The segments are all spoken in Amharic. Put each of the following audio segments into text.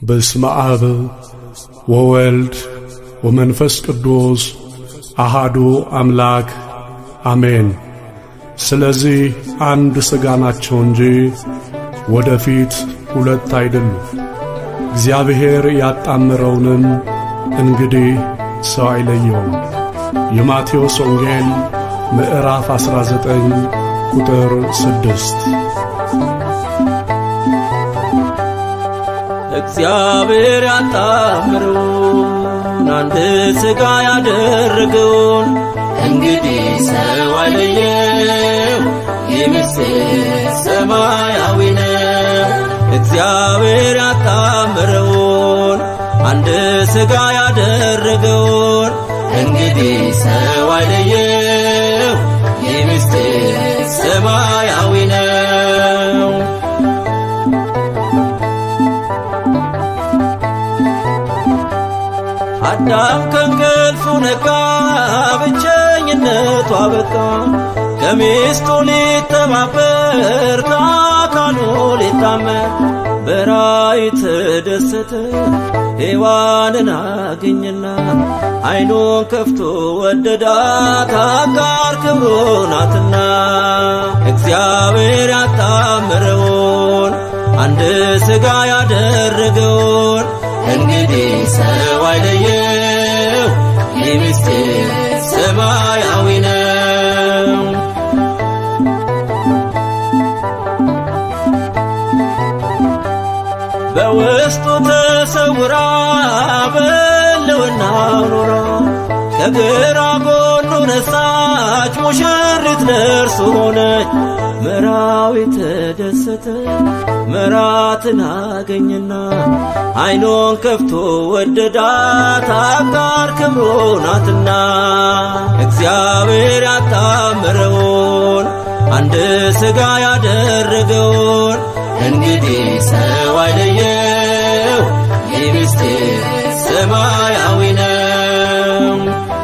በስመ አብ ወወልድ ወመንፈስ ቅዱስ አሃዱ አምላክ አሜን። ስለዚህ አንድ ሥጋ ናቸው እንጂ ወደፊት ሁለት አይደሉም። እግዚአብሔር ያጣምረውንም እንግዲህ ሰው አይለየውም። የማቴዎስ ወንጌል ምዕራፍ 19 ቁጥር 6 እግዚአብሔር ያጣምረውን አንድ ሥጋ ያደረገውን እንግዲህ ሰው አይለየው፣ ይህ ምስጢር ሰማያዊ ነው። እግዚአብሔር ያጣምረውን አንድ ሥጋ ያደረገውን እንግዲህ ሰው አይለየው፣ ይህ ምስጢር ሰማያዊ ነው። አዳም ከእንቅልፉ ነቃ፣ ብቸኝነቱ አበቃ። ከሚስቱ ሊተባበር ከአካሉ ሊታመር በራእይ ተደሰተ፣ ሔዋንን አገኘና ዓይኑን ከፍቶ ወደዳት፣ አጋር ክብሩ ናትና። እግዚአብሔር ያጣምረውን አንድ ሥጋ ያደረገውን እንግዲህ ሰው አይለየው፣ ይህ ምስጢር ሰማያዊ ነው። በውስጡ ተሰውራ በሕልውና ኖራ ከግራ ጎኑ ነሳች ሙሽሪት ለእርሱ ሆነች። መራዊ ተደሰተ መራትን አገኘና ዓይኖን ከፍቶ ወደዳት አጋር ክብሩ ናትና። እግዚአብሔር ያጣምረውን አንድ ሥጋ ያደረገውን እንግዲህ ሰው አይለየው፣ ይህ ምስጢር ሰማያዊ ነው።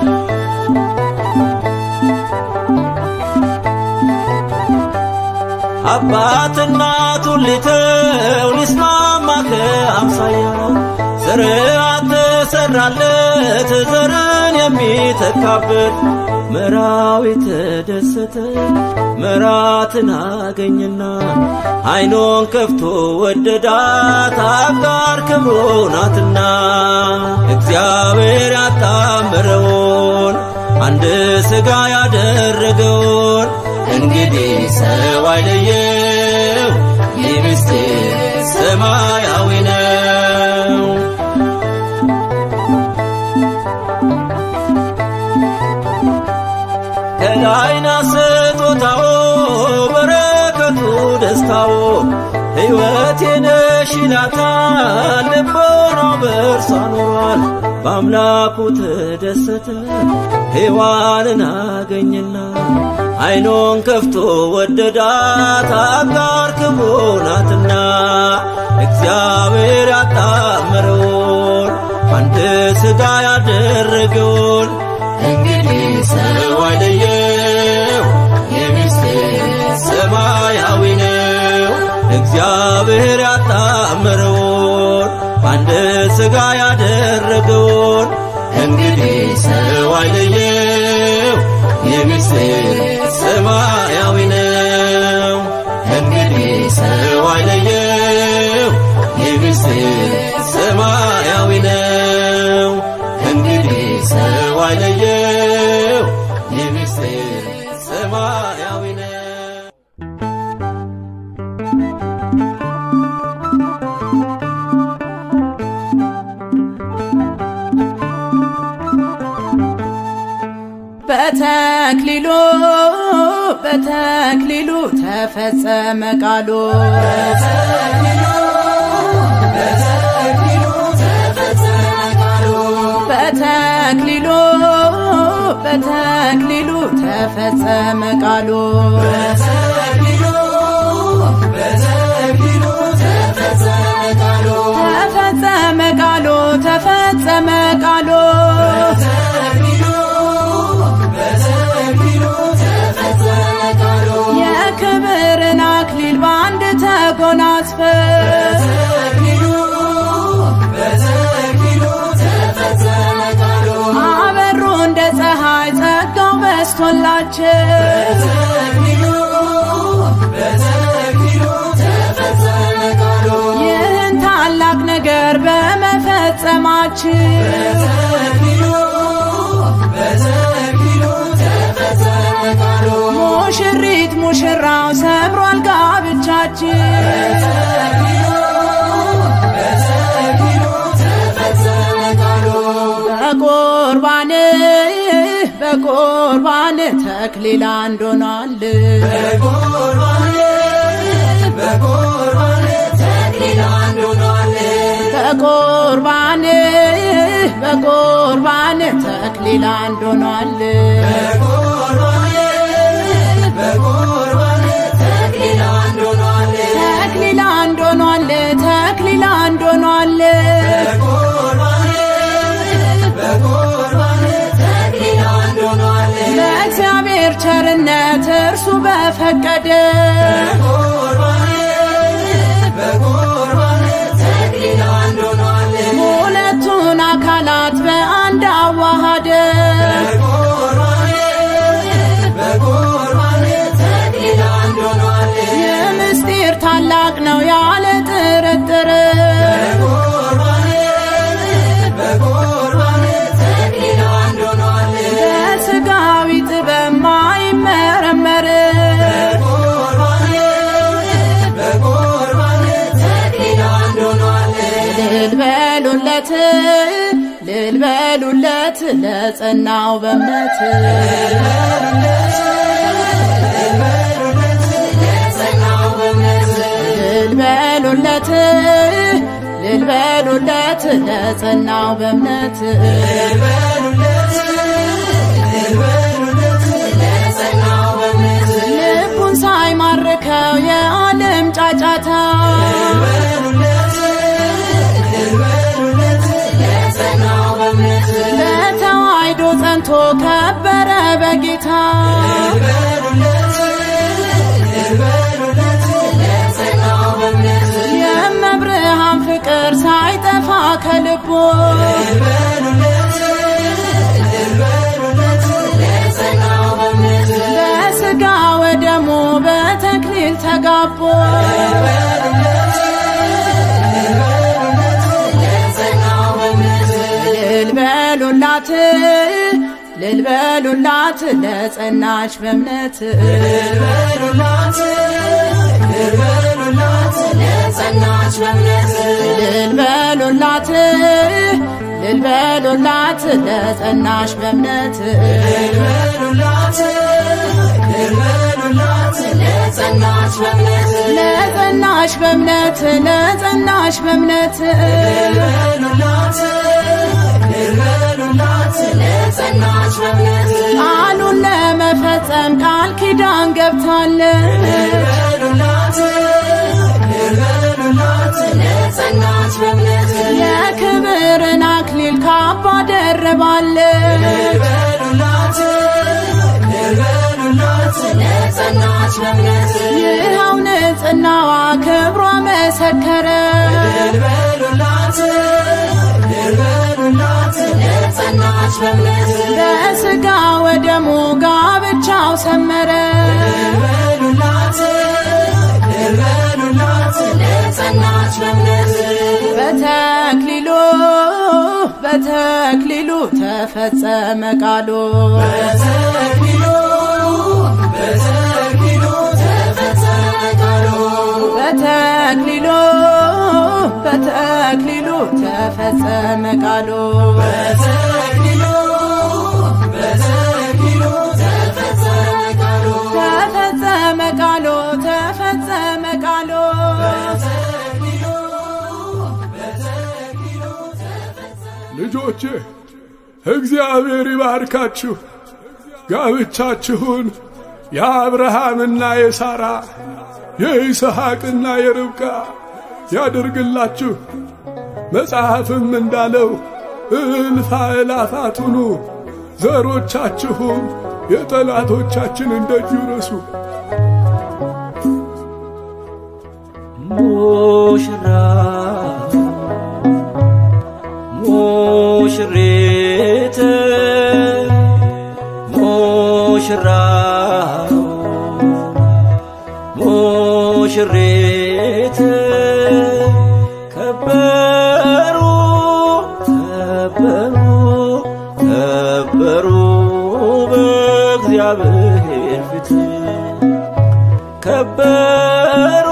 አባት እናቱን ሊተው ሊስማማ ከአምሳያው ስርዓት ተሰራለት ዘርን የሚተካበት መራዊ ተደሰተ መራትን አገኘና ዓይኖን ከፍቶ ወደዳት አጋር ክብሩ ናትና። እግዚአብሔር ያጣምረውን አንድ ሥጋ ያደረገውን እንግዲህ ሰው አይለየው፣ ይህ ምስጢር ሰማያዊ ነው። ከላይና ስጦታው በረከቱ ደስታው ሕይወቴ ነሽ ይላታል ልቦናው በእርሷ ኖሯል። በአምላኩ ተደሰተ ሔዋንን አገኘና ዓይኖን ከፍቶ ወደዳት አጋር ክብሩ ናትና። እግዚአብሔር ያጣመረውን አንድ ሥጋ ያደረገውን እንግዲህ ሰው አይለየው፣ የምስጢር ሰማያዊ ነው። እግዚአብሔር ያጣመረውን አንድ ሥጋ ያደረገውን እንግዲህ ሰው አይለየው፣ የምስጢር ሰማያዊ ነው። እንግዲህ ሰው አይለየው፣ የምስጢር ሰማያዊ ነው። እንግዲህ ሰው አይለየው፣ የምስጢር ሰማያዊ ነው። በተክሊሉ በተክሊሉ ተፈጸመ ቃሉ በተክሊሉ በተክሊሉ ተፈጸመ ቃሉ ተፈጸመ ቃሉ ተፈጸመ ቃሉ የክብርን አክሊል በአንድ ተጎናጽፈ ይህን ታላቅ ነገር በመፈጸማችን ሙሽሪት ሙሽራው ሰምሯል ጋብቻችን በቁርባን በቁርባን ተክሊል አንድ ሆኗል በቁርባን በቁርባን ተክሊል አንድ ሆኗል ተክሊል አንድ ሆኗል ተክሊል አንድ ሆኗል በእግዚአብሔር ቸርነት እርሱ በፈቀደ ሁለቱን አካላት በአንድ አዋሃደ የምስጢር ታላቅ ነው ያለ ጥርጥር በስጋዊ ጥበብ ማይመረመር ልል በሉለት ልል በሉለት ለጸናው በእምነት ልል በሉለት ልል በሉለት ለጸናው በእምነት ልቡን ሳይማርከው የዓለም ጫጫታ በተዋሕዶ ጸንቶ ከበረ በጌታ የመብርሃን ፍቅር ሳይጠፋ ከልቦ በስጋ ወደሙ በተክሊል ተጋቦ ልል በሉላት ልል በሉላት ለጸናች በእምነት ልል በሉላት ልል በሉላት ለጸናች በእምነት ለጸናች በእምነት ለጸናች በእምነት ቃሉን ለመፈጸም ቃል ኪዳን ገብታለች የክብርን አክሊል ካባ ደርባለች ይኸው ንጽናዋ ክብሯ መሰከረ በስጋ ወደሙ ጋብቻው ሰመረ በተክሊሉ በተክሊሉ ተፈጸመ ቃሉ በተክሊሉ በተክሊሉ ተፈጸመ ቃሉ ተፈጸመ ቃሉ ተፈጸመ ቃሉ ልጆቼ እግዚአብሔር ይባርካችሁ። ጋብቻችሁን የአብርሃምና የሳራ የይስሐቅና የርብቃ ያድርግላችሁ። መጽሐፍም እንዳለው እልፍ አእላፋት ሁኑ፣ ዘሮቻችሁም የጠላቶቻችንን ደጅ ይውረሱ። ሙሽራ ሙሽሪት ሙሽራ ሙሽሪት ከበሩ ከበሩ ከበሩ በእግዚአብሔር ፊት ከበሩ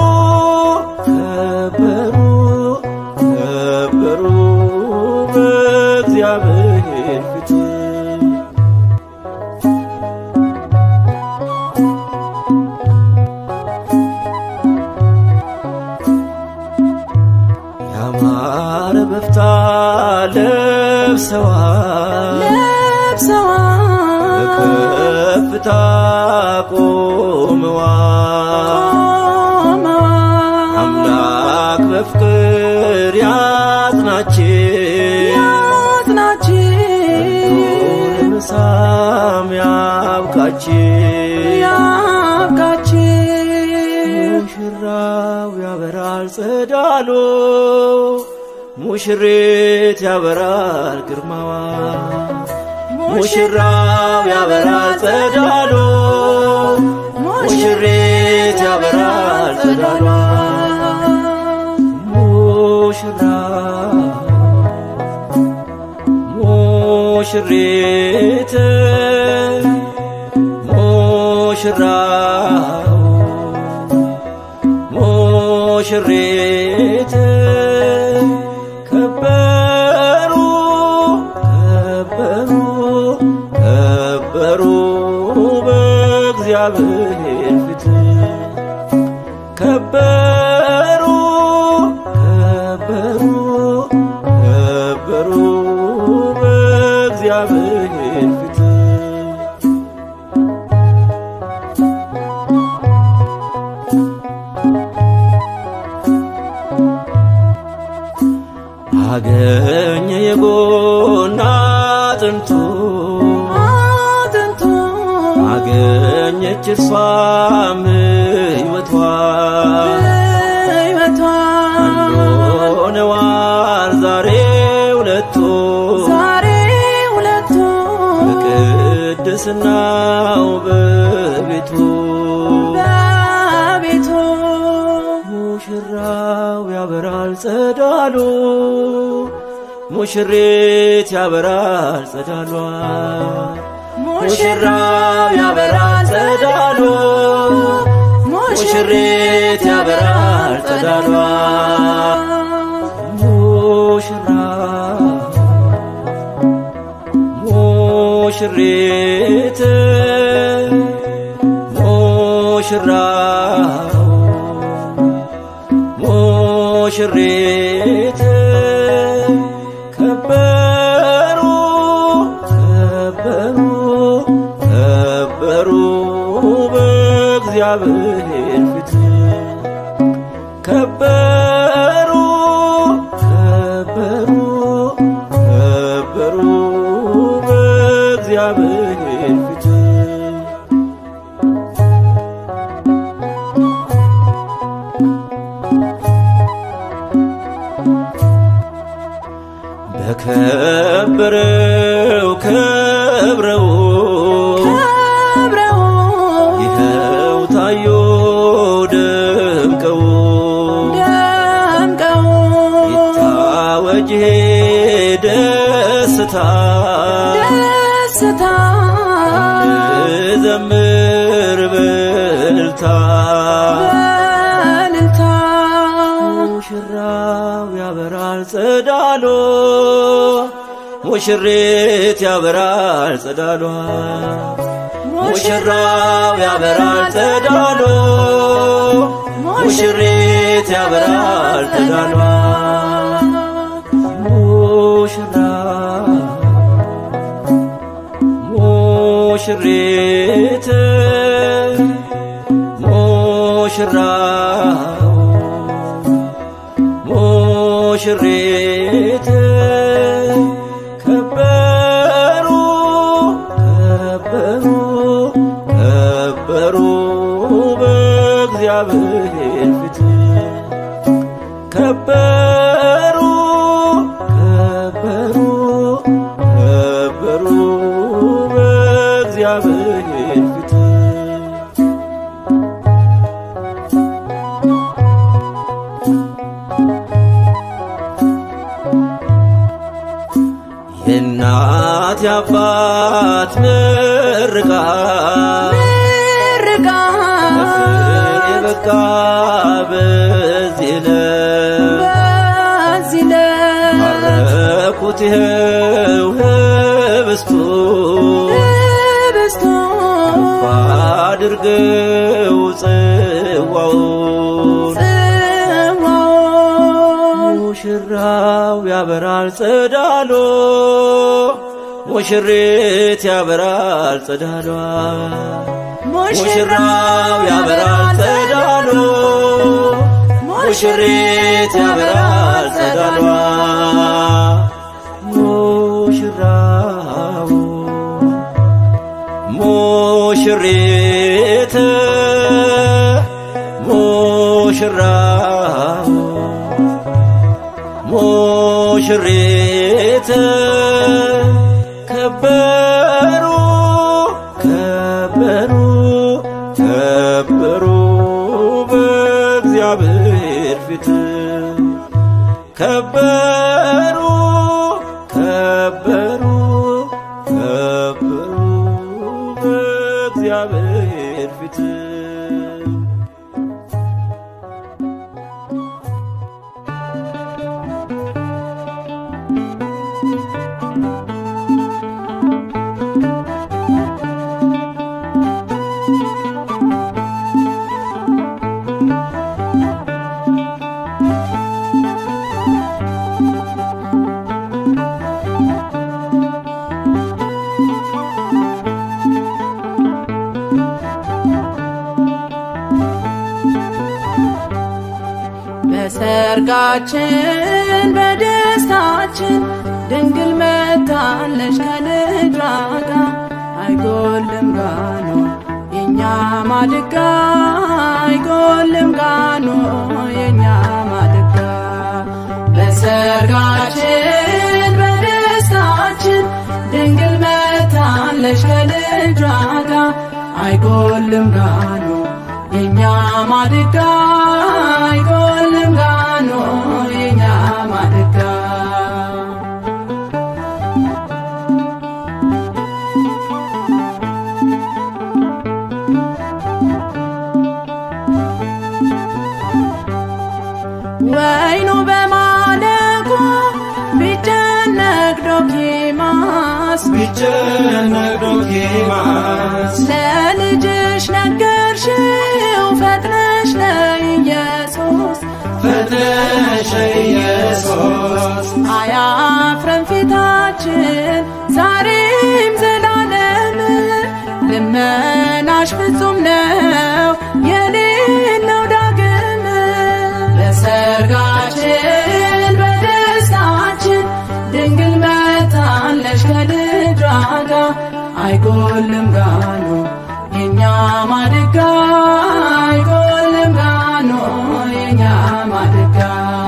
ከበሩ ከበሩ በእግዚአብሔር ፊት ያማረ በፍታ ለብሰዋል ለብሰዋል በከፍታ ቆመዋል ቆመዋል አምላክ በፍቅር ያጽናችን ያጽናችን ለመሳም ያብቃችን ያብቃችን ሙሽራው ያበራል ጸዳሎ ሙሽሪት ያበራል ግርማዋ ሙሽራው ያበራል ጸዳሎ ሙሽሪት ያበራል ጸዳሏ ሙሽራ ሙሽሪት ሙሽራው ሙሽሪት ከበሩ ከበሩ ከበሩ በእግዚአብሔር ፊት ከበሩ ከበሩ ከበሩ በእግዚአብሔር ፊት አገኘ የጎና አጥንቱ አጥንቱ አገኘች እርሷም ሕይወቷ ሕይወቷ ሆነዋል ዛሬ ሁለቱ ዛሬ ሁለቱ በቅድስናው በቤቱ በቤቱ ሙሽራው ያበራል ጸዳሉ ሙሽሪት ያበራል ጸዳሏ ሙሽራው ያበራል ጸዳሉ ሙሽሪት ያበራል ጸዳሏ ሙሽራ ሙሽሪት ሙሽራው ሙሽሪት ከበሩ ከበሩ ከበሩ በእግዚአብሔር ፊት ከበሩ ከበሩ ከበሩ በእግዚአብሔር ፊት በከበረው ከብረው ከብረው ይኸው ታዮ ደምቀው ደምቀው ይታወጅ ደስታ ደስታ ዘምር በልታ በእልልታ ሙሽራው ያበራል ጸዳሎ ሙሽሪት ያበራል ጸዳሏ ሙሽራው ያበራል ጸዳሎ ሙሽሪት ያበራል ጸዳሏ ሙሽራ ሙሽሪት ሙሽራው ሙሽሪት ከበሩ ከበሩ ከበሩ በእግዚአብሔር ፊት ከበሩ ከበሩ ከበሩ በእግዚአብሔር ፊት የእናት የአባት ምርቃት ምርቃት ፍሬ በቃ በዚህ ዕለት በዚህ ዕለት ባረኩት ይኸው ህብስቱን ህብስቱን አድርገው ጽዋውን ጽዋውን ሙሽራው ያበራል ጸዳሎ ሙሽሪት ያበራል ጸዳሏ ሙሽራው ያበራል ጸዳሎ ሙሽሪት ያበራል ጸዳሏ ሙሽራው ሙሽሪት ሙሽራው ሙሽሪት ከበሩ ከበሩ ከበሩ በእግዚአብሔር ፊት ከበሩ ከበሩ ከበሩ በእግዚአብሔር ፊት በሰርጋችን በደስታችን ድንግል መታለች ከልጇ ጋር አይጎልም ጋኖ የኛ ማድጋ አይጎልም ጋኖ የኛ ማድጋ በሰርጋችን በደስታችን ድንግል መታለች ከልጇ ጋር አይጎልም ጋኖ የኛ ማድጋ አይጎልም ጋኖ የኛ ማድጋ ወይኑ በማለቁ ቢጨነቅ ዶኪማስ ቢጨነቅ ዶኪማስ ለልጅሽ ነገርሽው ፈጥነሽ ለኢየሱስ ፈጥነሽ ኢየሱስ አያፍረን ፊታችን ዛሬም ዘላለም ልመናሽ ፍጹም ነው የሌለው ዳግም በሰርጋችን በደስታችን ድንግል መታለች ከልጇ ጋር አይጎልም ጋኖ የኛ ማድጋ አይጎልም ጋኖ የኛ ማድጋ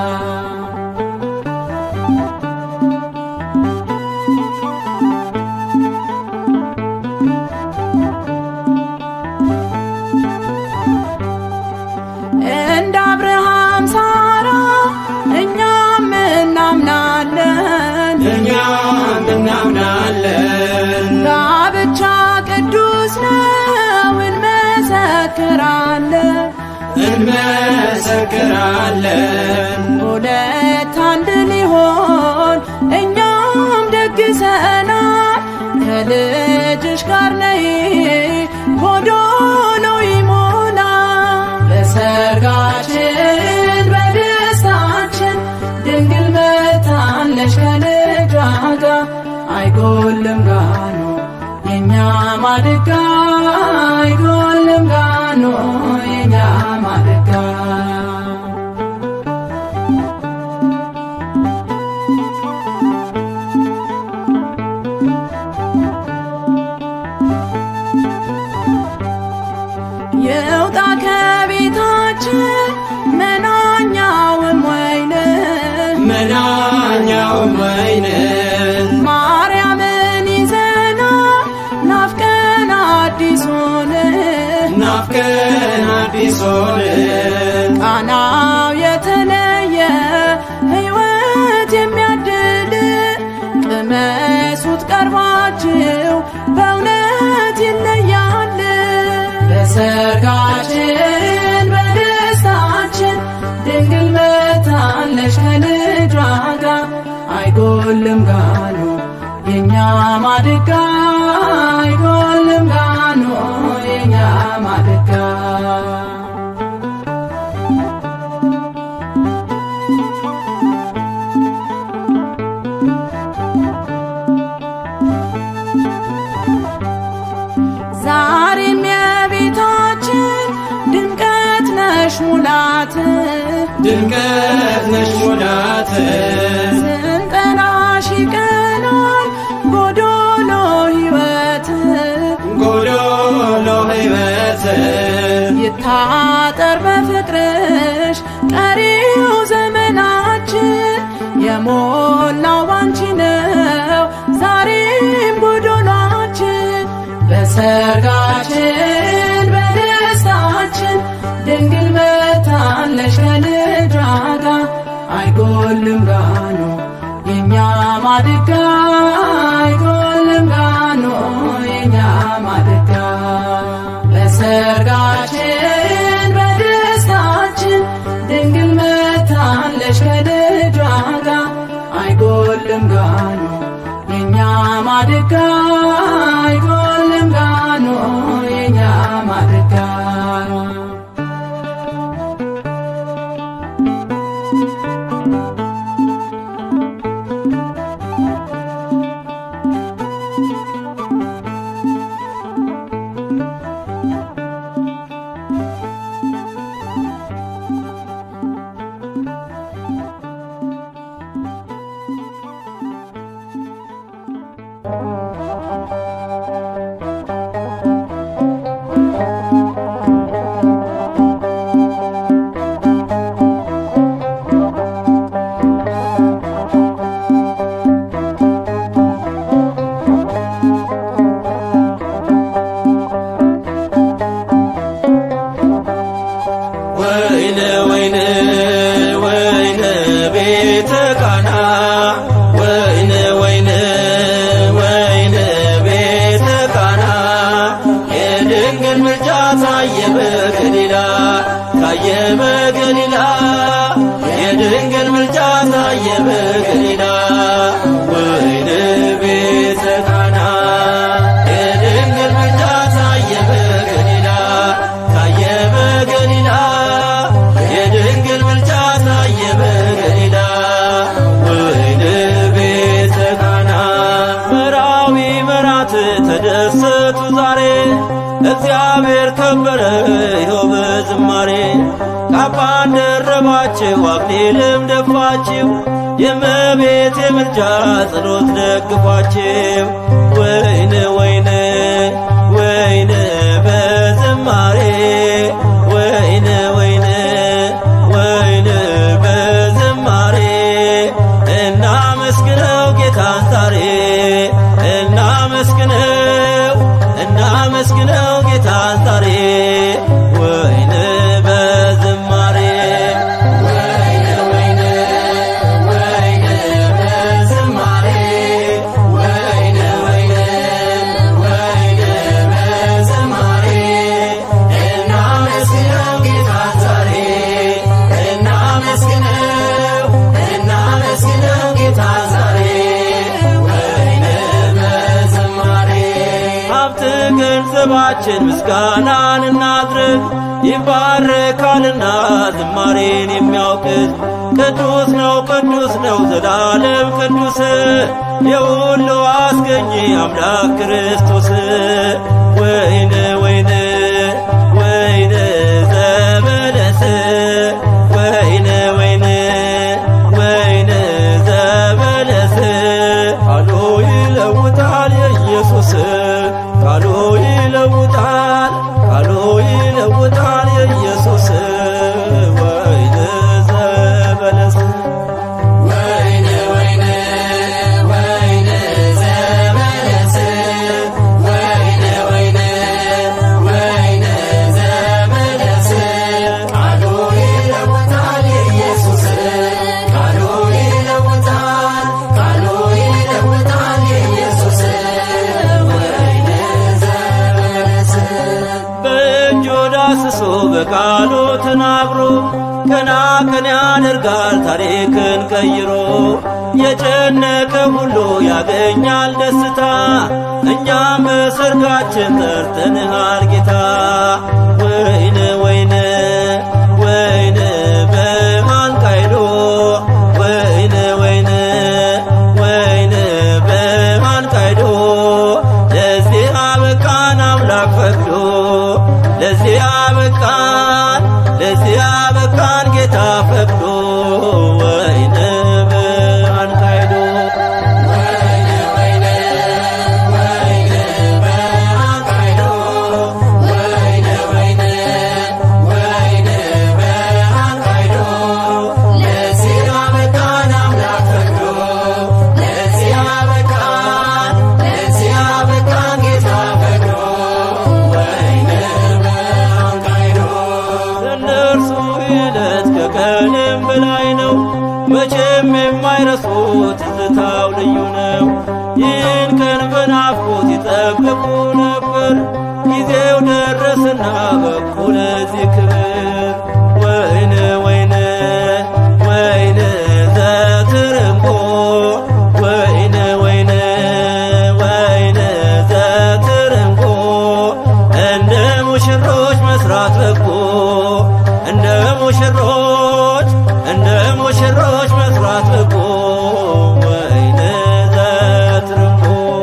እንደ አብርሃም ሳራ እኛም እናምናለን እኛም እናምናለን ጋብቻ ቅዱስ ነው እንመሰክራለን እንመሰክራለን ሁለት አንድ ሊሆን እኛም ደግሰናል ከልጅሽ ጋር ነይ ጎዶሎ ይሞላ በሰርጋችን በደስታችን ድንግል መታለች ከልጇ ጋር አይጎልም ጋኖ የኛ ማድጋ አይጎልም ጋኖ የኛ ማድጋ የውጣ ከቤታችን መናኛውም ወይን መናኛውም ወይንን ማርያምን ይዘና ናፍቀን አዲሱን ናፍቀን አዲሶንን ቃናው የተለየ ሕይወት የሚያድል ቅመሱት ቀርባ ፍቅራችሁ በእውነት ይለያል። በሰርጋችን በደስታችን ድንግል መታለች ከልጇ ጋር አይጎልም ጋኑ የኛ ማድጋ አይጎልም ጋኑ የኛ ማድጋ ዛሬም የቤታችን ድምቀት ነሽ ሙላት ድምቀት ነሽ ሙላት ስንጠራሽ ይቀናል ጎዶሎ ሕይወት ጎዶሎ ሕይወት ይታጠር በፍቅርሽ ቀሪው ዘመናችን የሞላው ባንቺ ነው ዛሬም ጎዶሏችን በሰርጋችን በደስታችን ድንግል መታለሽ ከልጇ ጋር አይጎልም ጋኖ የኛ ማድጋ አይጎልም ጋኖ የኛ ማድጋ በሰርጋችን በደስታችን ድንግል መታለሽ ከልጇ ጋር አይጎልም ጋኖ የኛ ማድጋ አይጎልም ጋኖ የኛ ማድጋ ወይነ ወይነ ወይነ ቤተ ቃና ወይነ ወይነ ወይነ ቤተ ቃና የድንግል ምልጃ ታየ በገሊላ ታየ በገሊላ የድንግል ምልጃ ታየ በገሊላ ወይነ ቤተ ቃና የድንግል ምልጃ ታየ በገሊላ ታየ በገሊላ የድንግል ምልጃ ታየ በገሊላ ወይን ቤተ ቃና መራዊ መራት ተደሰቱ ዛሬ እግዚአብሔር ከበረ ይኸው በዝማሬ ካባን ደረባችሁ አክሊልም ደፋችሁ የእመቤት የምልጃ ጸሎት ደግፏችሁ ወይን ወይን ወይን በዝማሬ ወይን ወይን ወይን በዝማሬ እናመስግነው ጌታን ዛሬ እናመስግነው እናመስግነው ጌታን ዛሬ ወይን በዝማሬ ወይን ወይን ወይን በዝማሬ ወይን ወይን ወይን በዝማሬ እናመስግነው ጌታን ዛሬ እናመስግነው እናመስግነው ጌታን ዛሬ ወይን በዝማሬ ሀብት ገንዘባችን ምስጋናን እናድርግ ይባረካልና ዝማሬን የሚያውቅ ቅዱስ ነው ቅዱስ ነው ዘላለም ቅዱስ የሁሉ አስገኝ አምላክ ክርስቶስ ወይን ወይን ወይን ዘበለስ ወይን ወይን ወይን ዘበለስ ቃሉ ይለውጣል የኢየሱስ ቃሉ ይለውጣል ቃሉ ይለውጣል የኢየሱስ ወይን ዘበለስ ወይን ወይን ወይን ዘበለስ ወይን ወይን ቀን ያደርጋል ታሪክን ቀይሮ የጨነቀ ሁሉ ያገኛል ደስታ እኛም በሰርጋችን ጠርተንሃል ጌታ ወይን ወይን ወይን በማንቃይዶ ወይን ወይን ወይን በማንቃይዶ ለዚህ አበቃን አምላክ ፈቅዶ ለዚህ አበቃን ለዚህ አበቃን ጌታ ፈቅዶ ወይን በማንቃይዶ ለእነርሱ ዕለት ከቀንም በላይ ነው። መቼም የማይረሱት ትዝታው ልዩ ነው። ይህን ቀን በናፍቆት ይጠብቁ ነበር። ጊዜው ደረሰና በቁ ለዚህ ክብር ወይን ወይን ወይን ዘትርንጎ ወይን ወይን ወይን ዘትርንጎ እንደ ሙሽሮች መስራት በጎ እንደ ሙሽሮች እንደ ሙሽሮች መስራት በጎ ወይን ዘትርንጎ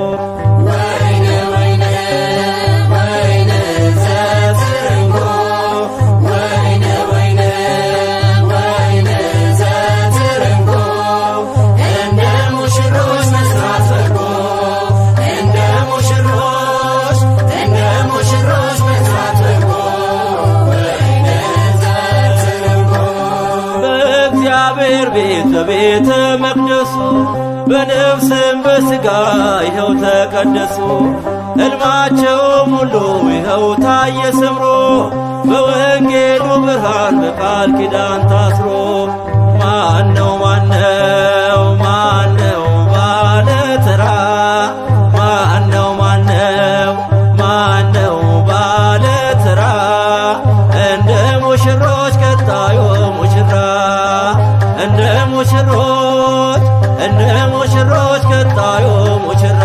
በእግዚአብሔር ቤት በቤተ መቅደሱ በነፍስም በሥጋ ይኸው ተቀደሱ። ሕልማቸውም ሁሉ ይኸው ታየ ሰምሮ በወንጌሉ ብርሃን በቃል ኪዳን ታስሮ ማነው ማነው ማነው ባለ ተራ ማነው ማነው ማነው ባለ ተራ እንደ ሙሽሮች ቀጣዩ ሙሽራ እንደ ሙሽሮች እንደ ሙሽሮች ቀጣዩ ሙሽራ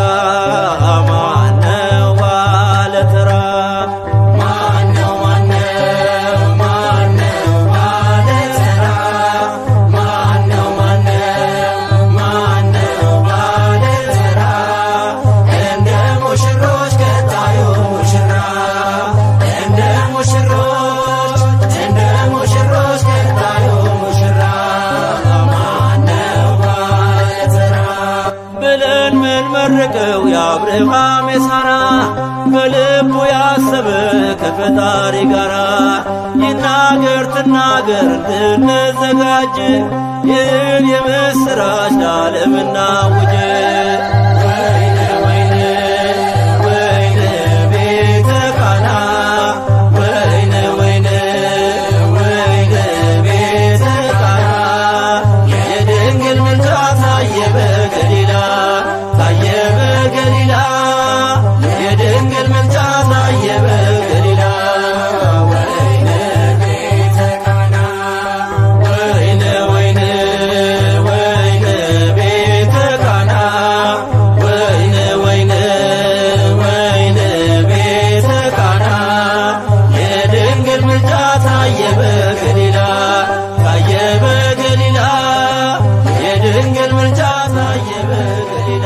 ማነው ባለ ተራ ማነው ማነው ማነው ባለ ተራ ማነው ማነው ማነው ባለ ተራ እንደ ሙሽሮች ቀጣዩ ሙሽራ እንደ ሙሽሮች እንደ ሙሽሮች ቀጣዩ ሙሽራ ማነው ባለ ተራ ብለን ምን መረቀው የአብርሃም የሳራ በልቡ ያሰበ ከፈጣሪ ጋራ ይናገር ትናገር እንድንዘጋጅ ይህን የምስራች ለዓለም እናውጅ። ወይነ ወይነ ወይነ ቤተ ቃና ወይነ ወይነ ወይነ ቤተ ቃና የድንግል ምልጃ ታየ በገሊላ ታየ በገሊላ የድንግል ምልጃ ታየ በገሊላ ወይነ ቤተ ቃና ወይነ ወይነ ወይነ ቤተ ቃና ወይነ ወይነ ወይነ ቤተ ቃና የድንግል ምልጃ ታየ በገሊላ ታየ በገሊላ የድንግል ምልጃ ታየ በገሊላ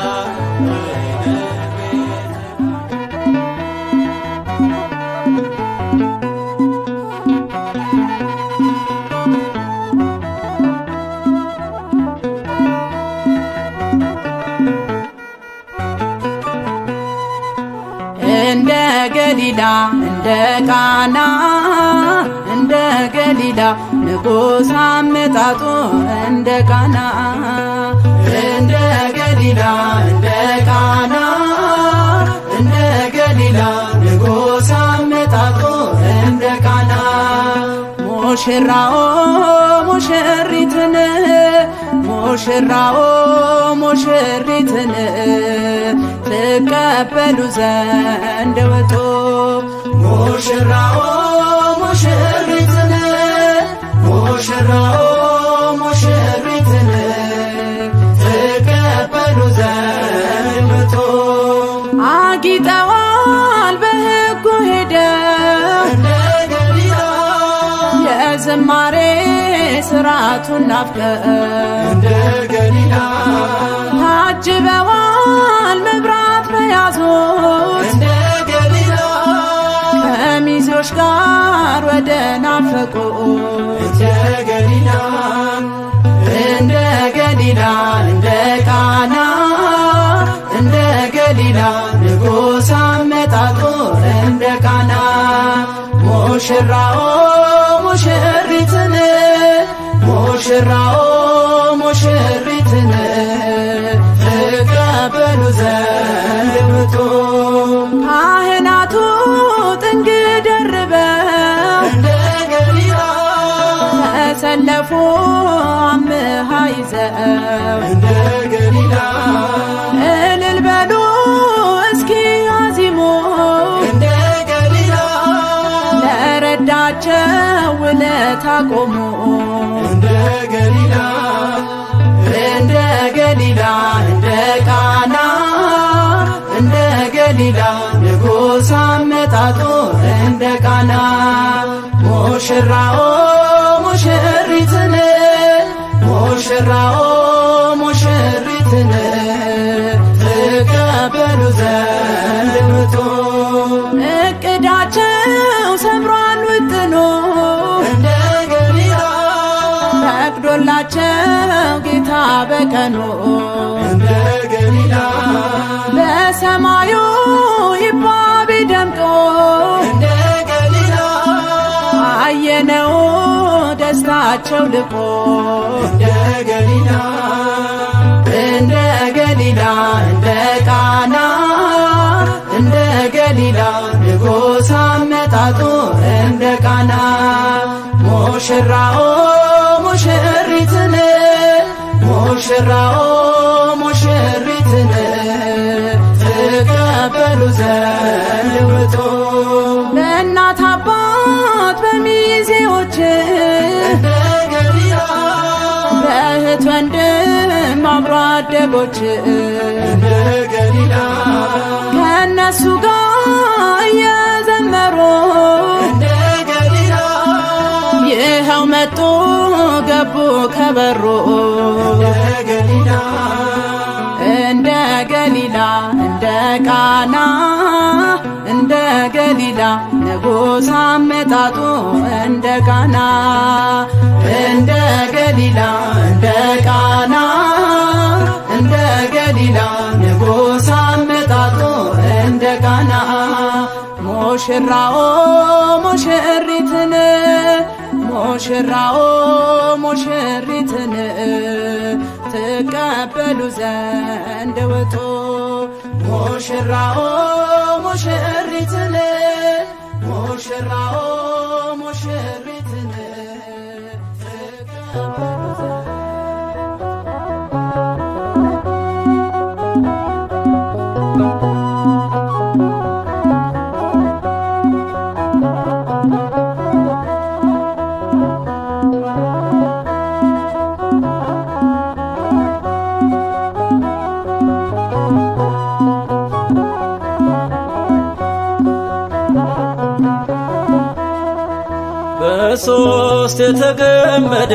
እንደ ገሊላ እንደ ቃና እንደ ገሊላ ንጉሥ አመጣጡ እንደ ቃና እንደ ገሊላ እንደ ቃና እንደ ገሊላ ንጉሥ አመጣጡ እንደ ቃና ሙሽራው ሙሽሪትን ሙሽራው ሙሽሪትን ትቀበሉ ዘንድ ወጡ ሙሽራው ሙሽሪትን ሙሽራው ሙሽሪትን ትቀበሉ ዘንድ ምጡ አጊጠዋል በሕጉ ሄደው እንደ ገሊላ የዝማሬ ስርዓቱን ናፍቀው እንደ ገሊላ ታጅበዋል መብራት በያዙት እንደ ገሊላ ከሚዜዎች ጋር ወደ ናፈቁት እንደ ገሊላ እንደ ገሊላ እንደ ቃና እንደ ገሊላ ንጉሥ አመጣጡ እንደ ቃና ሙሽራው ሙሽሪትን ሙሽራው ሙሽሪትን ትቀበሉ ዘንድ ምጡ ካህናቱ ጥንግ ደርበው እንደ ገሊላ ተሰለፉ አምሃ ይዘው እንደ ገሊላ እልል በሉ እስኪ አዚሙ እንደ ገሊላ ለረዳቸው ውለታ ቆሙ እንደ ገሊላ እንደ ገሊላ እንደ ቃና እንደ ገሊላ ንጉሥ አመጣጡ እንደ ቃና ሙሽራው ሙሽሪትን ሙሽራው ሙሽሪትን ትቀበሉ ዘንድ ምጡ እቅዳቸው ሰምሯል ውጥኑ እንደ ገሊላ ፈቅዶላቸው ጌታ በቀኑ እንደ ገሊላ በሰማዩ ይባቤ ደምቆ እንደ ገሊላ አየነው ደስታቸው ልቆ እንደ ገሊላ እንደ ገሊላ እንደ ቃና እንደ ገሊላ ንጉሥ አመጣጡ እንደ ቃና ሙሽራው ሙሽሪትን ሙሽራው ሙሽሪትን ትቀበሉ ዘንድ ውጡ በእናት አባት በሚዜዎች እንደ ገሊላ በእህት ወንድም አብሮ አደጎች እንደ ገሊላ ከእነሱ ጋር እየዘመሩ እንደ ገሊላ ይኸው መጡ ገቡ ከበሩ እንደ ገሊላ እንደ ገሊላ እንደ ቃና እንደ ገሊላ ንጉሥ አመጣጡ እንደ ቃና እንደ ገሊላ እንደ ቃና እንደ ገሊላ ንጉሥ አመጣጡ እንደ ቃና ሙሽራው ሙሽሪትን ሙሽራው ሙሽሪትን ትቀበሉ ዘንድ ውጡ ሙሽራው ሙሽሪትን ሙሽራው ሙሽሪትን ትቀበሉ ዘንድ በሶስት የተገመደ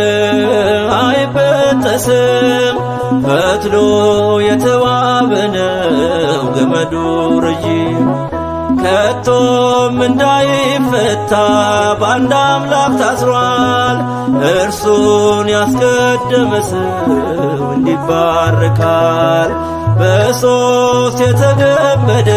አይበጠስም ፈትሎ የተዋበ ነው ገመዱ ረዥም ከቶም እንዳይፈታ በአንድ አምላክ ታስሯል። እርሱን ያስቀደመ ሰው እንዲባረካል። በሶስት የተገመደ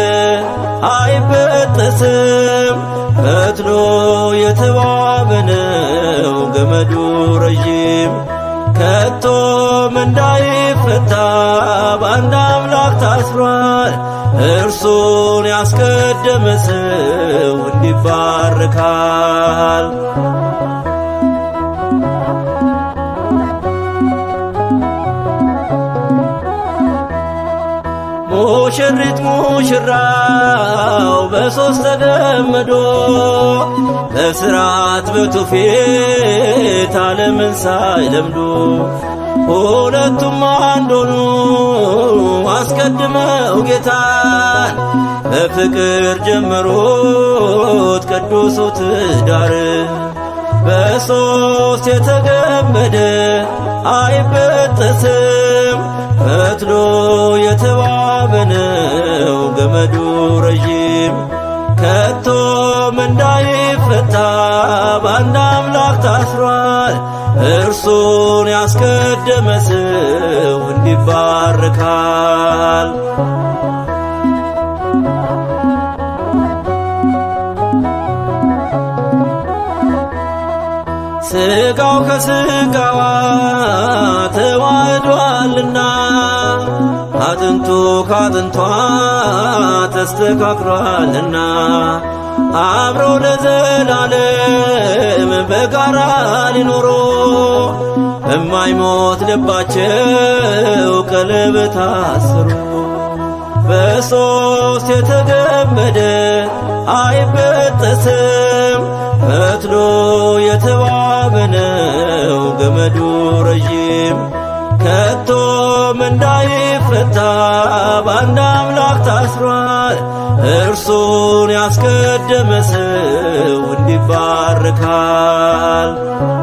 አይበጠስም ፈትሎ የተዋበ ነው ገመዱ ረዥም ከቶም እንዳይፈታ በአንድ አምላክ ታስሯል። እርሱን ያስቀደመ ሰው እንዲባረካል። ሙሽሪት ሙሽራው በሦስት ተገመዶ በሥርዓት በትውፊት ዓለምን ሳይለምዱ ሁለቱም አንድ ሆኑ አስቀድመው ጌታን በፍቅር ጀመሩት ቅዱሱ ትዳር በሦስት የተገመደ አይበጠስም ፈትሎ የተዋበ ነው ገመዱ ረዥም ከቶም እንዳይፈታ በአንድ አምላክ ታስሯል። እርሱን ያስቀደመ ሰው እንዲባረካል። ሥጋው ከሥጋዋ ተዋህዷልና አጥንቱ ካጥንቷ ተስተካክሏልና አብረው ለዘላለም በጋራ ሊኖሩ በማይሞት ልባቸው ቀለበት አሰሩ። በሦስት የተገመደ አይበጠስም ፈትሎ የተዋበ ነው ገመዱ ረዥም ከቶም እንዳይፈታ በአንድ አምላክ ታስሯል። እርሱን ያስቀደመ ሰው እንዲባረካል።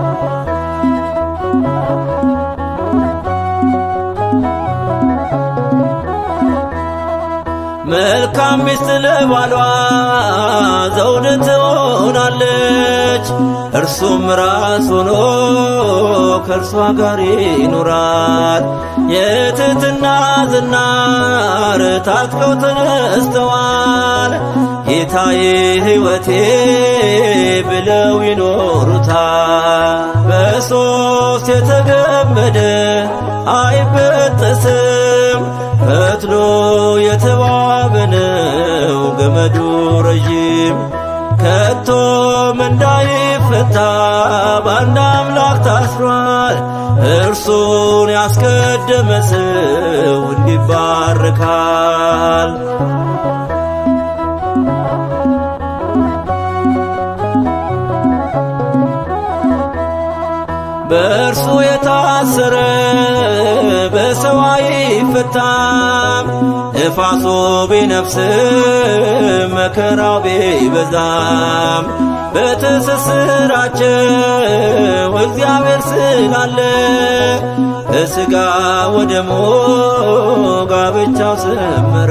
መልካም ሚስት ለባሏ ዘውድ ትሆናለች። እርሱም ራስ ሆኖ ከእርሷ ጋር ይኖራል። የትሕትና ዝናር ታጥቀው ተነስተዋል። ጌታዬ ሕይወቴ ብለው ይኖሩታል። በሦስት የተገመደ አይበጠስም ፈትሎ የተዋበ ነው ገመዱ ረዥም ከቶም እንዳይፈታ በአንድ አምላክ ታስሯል። እርሱን ያስቀደመ ሰው እንዲባረካል። በእርሱ የታሰረ በሰው አይፈታም። ነፋሱ ቢነፍስም መከራው ቢበዛም በትስስራቸው እግዚአብሔር ስላለ በሥጋ ወደሙ ጋብቻው ሰመረ።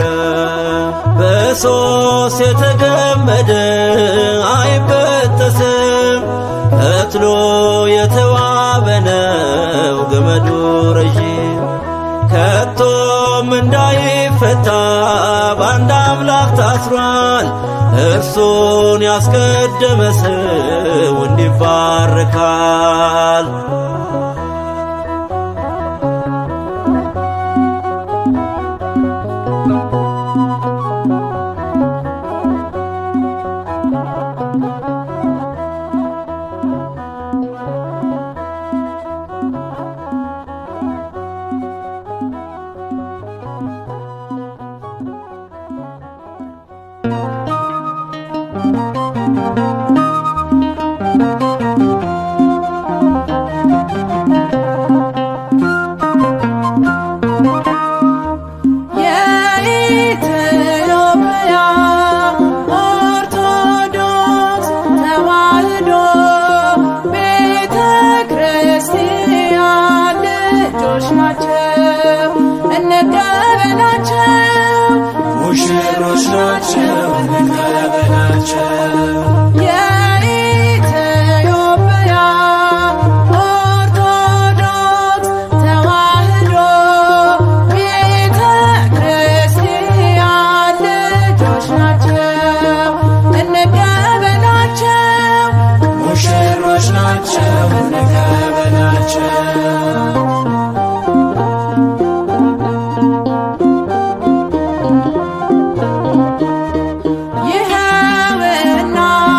በሦስት የተገመደ አይበጠስም ፈትሎ የተዋበ ነው ገመዱ ረዥም ከቶም እንዳይፈታ በአንድ አምላክ ታስሯል። እርሱን ያስቀደመ ሰው እንዲባረካል። የኢትዮጵያ ኦርቶዶክስ ተዋሕዶ ቤተ ክርስቲያን ልጆች ናቸው፣ እንቀበላቸው። ሙሽሮች ናቸው እንቀበላቸው። የኢትዮጵያ ኦርቶዶክስ ተዋሕዶ ቤተ ክርስቲያን ልጆች ናቸው፣ እንቀበላቸው። ሙሽሮች ናቸው እንቀበላቸው። ይኸውና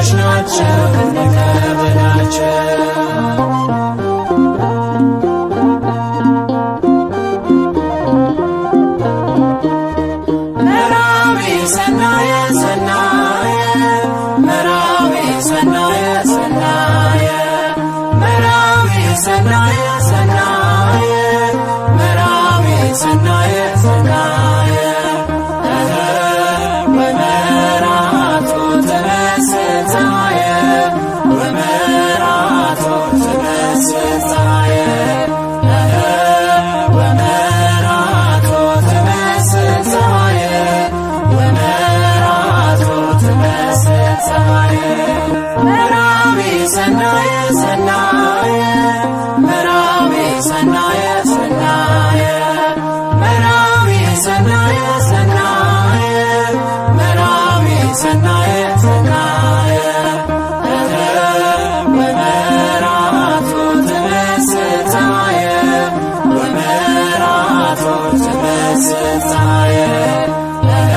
ሙሽሮች ናቸው እንቀበላቸው። መራዊ ሰናየ ሰናየ መራዊ ሰናየ ሰናየ መራዊ ሰናየ ሰናየ መራዊ ሰናየ ሰናየ እኸ ወመራቶ ተመስጣየ ወመራቶ ተመስጣየ እኸ ወመራቶ ተመስጣየ ወመራቶ ተመስጣየ መራዊ ሰናየ ሰናየ መራዊ ሰናየ ሰናየ መራዊ ሰናየ ሰናየ መራዊ ሰናየ ሰናየ እኸ ወመራቶ ተመስጣየ ወመራቶ ተመስጣየ እኸ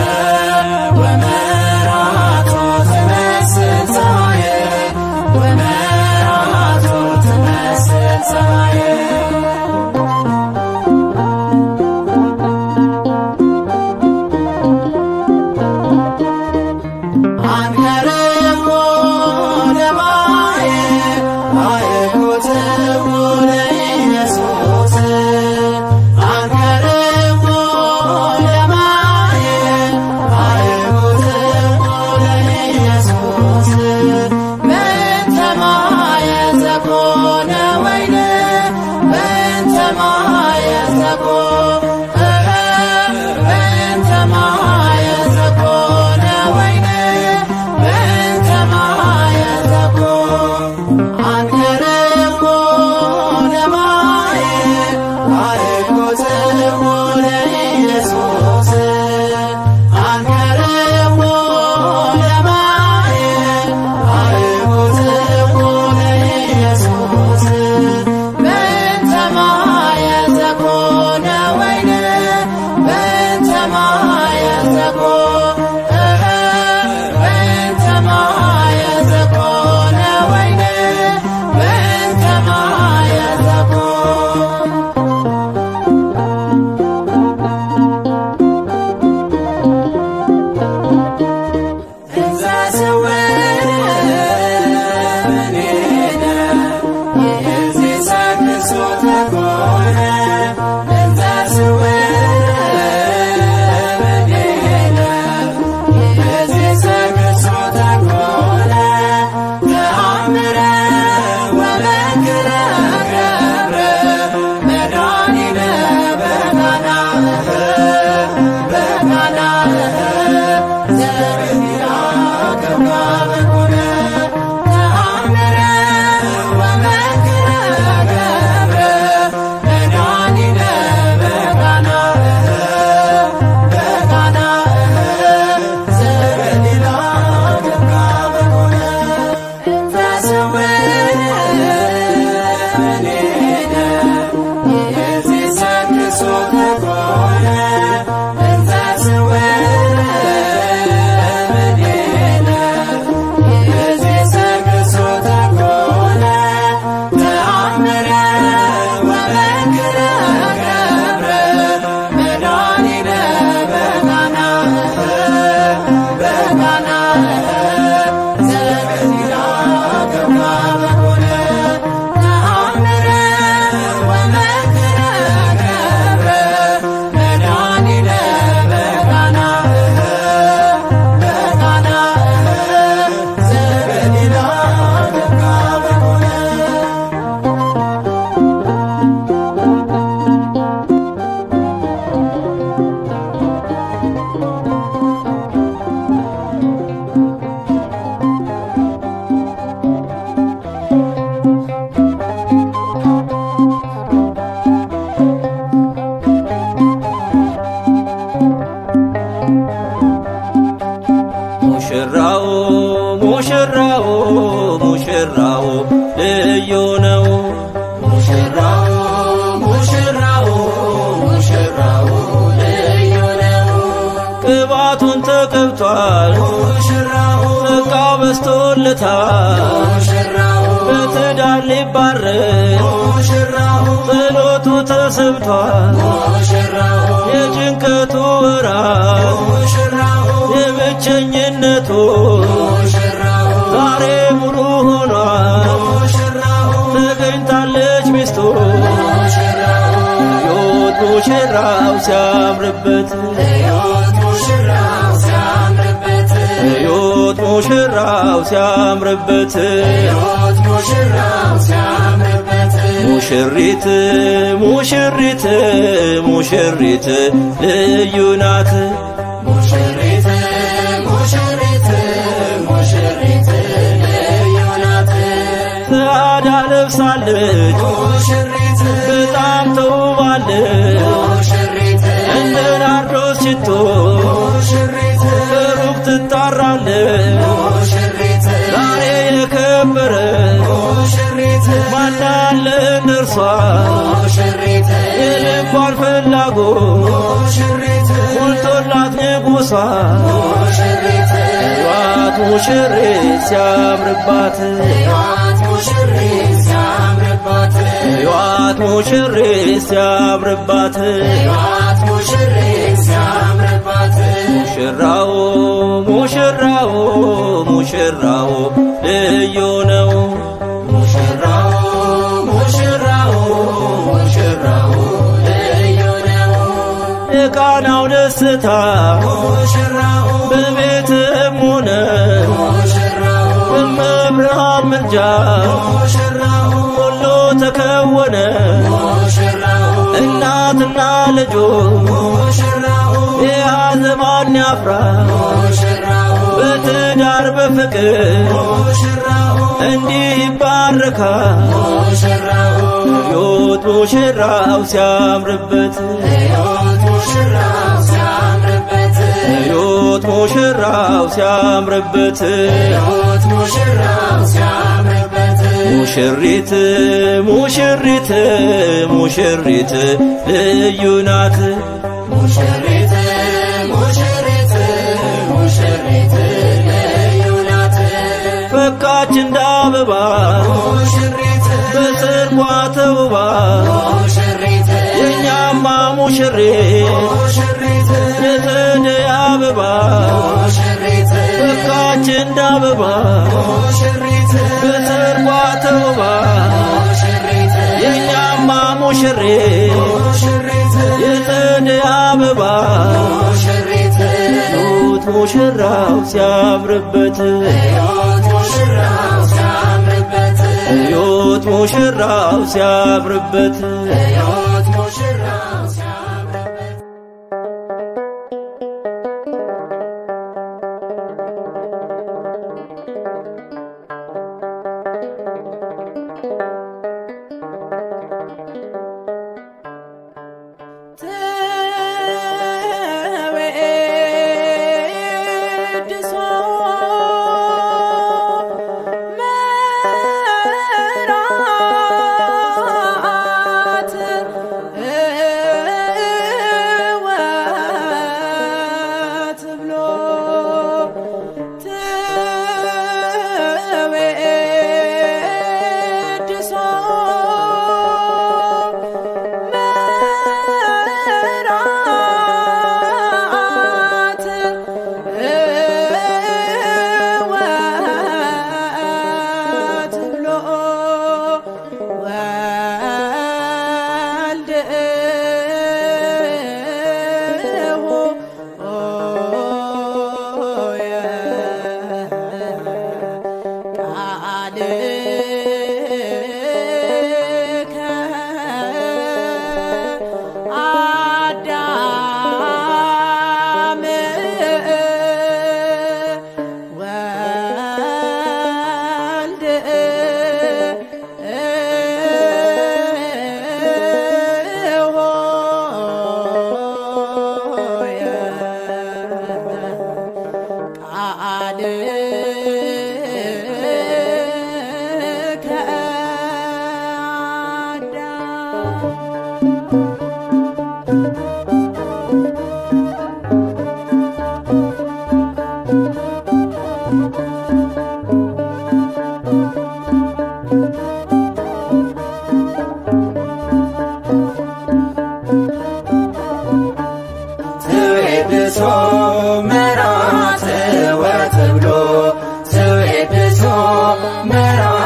ወመራቶ ተመስጣየ ወመራቶ ተመስጣየ አንከርዎ ለማየ አየኩትዎ ለኢየሱስ አንከርዎ ለማየ አየኩትዎ ለኢየሱስ በእንተ ማየ ዘኮነ ወይነ በእንተ ማየ ዘኮ እኸ በእንተ ማየ ዘኮነ ወይነ በእንተ ማየ ዘኮ አንከርዎ ለማየ አየኩትዎ ለኢየሱስ አንከርዎ ለማየ አየኩትዎ ለኢየሱስ በእንተ ማየ ዘኮነ ወይነ በእንተ ማየ ዘኮ እኸ በእንተ ማየ ዘኮነ ወይነ በእንተ ማየ ዘኮ እንዘ ስውር እምኔነ ይእዜ ሰክሶ ተኮነ እንዘ ስውር እምኔነ ይእዜ ሰክሶ ተኮነ ተአምረ ወመንክረ ገብረ መድኃኒነ በቃናህ በቃናህ ዘርቢራ ገብራ በኮነ ተአምረ ወመንክረ ገብረ መድኃኒነ በቃናህ በቃናህ ዘርቢራ ገብራ በኮነ እንዘ ስውር እምኔነ ይእዜ ሰክሶ ተኮነ እንዘ ስውር እምኔነ ይእዜ ሰክሶ ተኮነ ተአምረ ወመንክረ ገብረ መድኃኒነ በቃናህ በቃናህ ዘርቢራ ገብራ በኮነ ተአምረ ወመንክረ ገብረ መድኃኒነ በቃናህ በቃናህ ዘርቢራ ገብራ በኮነ ሙሽራው ሙሽራው ሙሽራው ልዩ ነው ሙሽራው ሙሽራው ሙሽራው ልዩ ነው ቅባቱን ተቀብቷል ሙሽራው ጸጋ በስቶለ ተሳክቶለታል ሙሽራው በትዳር ሊባረክ ሙሽራው ጸሎቱ ተሰምቷል ሙሽራው የጭንቀቱ ወራት ሙሽራው የብቸኝነቱ ሙሽራው ዛሬ ሙሉ ሆኗል ሙሽራው ተገኝታለች ሚስቱ ሙሽራው ሕይወት ሙሽራው ሲያምርበት ሕይወት ሙሽራው ሲያምርበት ሕይወት ሙሽራው ሲያምርበት ሕይወት ሙሽራው ሲያምርበት ሙሽሪት ሙሽሪት ሙሽሪት ልዩ ናት ሙሽሪት ሙሽሪት ሙሽሪት ልዩ ናት ጸዳ ለብሳለች ሙሽሪት በጣም ተውባለች ሙሽሪት እንደ ናርዶስ ሽቶ ሙሽሪት በሩቅ ትጣራለች ሙሽሪት ዛሬ የከበረ ሙሽሪት ማናለ እነርሷ ሙሽሪት የልቧን ፍላጎት ሙሽሪት ሞልቶላት ንጉሷ ሙሽሪት ዋት ሙሽሪት ሲያምርባት ሕይወት ሙሽሪት ሲያምርባት ሕይወት ሙሽሪት ሲያምርባት ሕይወት ሙሽሪት ሲያምርባት ሙሽራው ሙሽራው ሙሽራው ልዩ ነው ሙሽራው ሙሽራው ሙሽራው ልዩ ነው የቃናው ደስታ ሙሽራው በቤትም ሆነ ሙሽራው በመብርሃን ምልጃ ሙሽራው ሁሉ ተከወነ ሙሽራው እናትና ልጁ ሙሽራው የያዘ ማን ያፍራ ሙሽራው በትዳር በፍቅር ሙሽራው እንዲህ ይባረካል ሙሽራው ሕይወት ሙሽራው ሲያምርበት ሕይወት ሙሽራው ሲያምርበት ሕይወት ሙሽራው ሲያምርበት ሕይወት ሙሽራው ሲያምርበት ሙሽሪት ሙሽሪት ሙሽሪት ልዩ ናት ሙሽሪት ሙሽሪት ሙሽሪት ልዩ ናት ፈካች እንደ አበባ ሙሽሪት በጽርቋ ተውባ ሙሽሪት የእኛማ ሙሽሪት ሙሽሪት የጸደይ አበባ ሙሽሪት ፈካች እንደ አበባ ሙሽሪት በጽርቋ ተውባ ሙሽሪት የእኛማ ሙሽሪት ሙሽሪት የጸደይ አበባ ሙሽሪት ኑት ሙሽራው ሲያምርበት ሕይወት ሙሽራው ሲያምርበት ሕይወት ሙሽራው ሲያምርበት ሕይወት ሙሽራው ሲያምርበት ተወድሶ መራት እወት ብሎ ተወድሶ መራት እወት ብሎ ወልድሁ ቃልከ አዳም ወልድ ሆየ ቃልከ መርዓዊ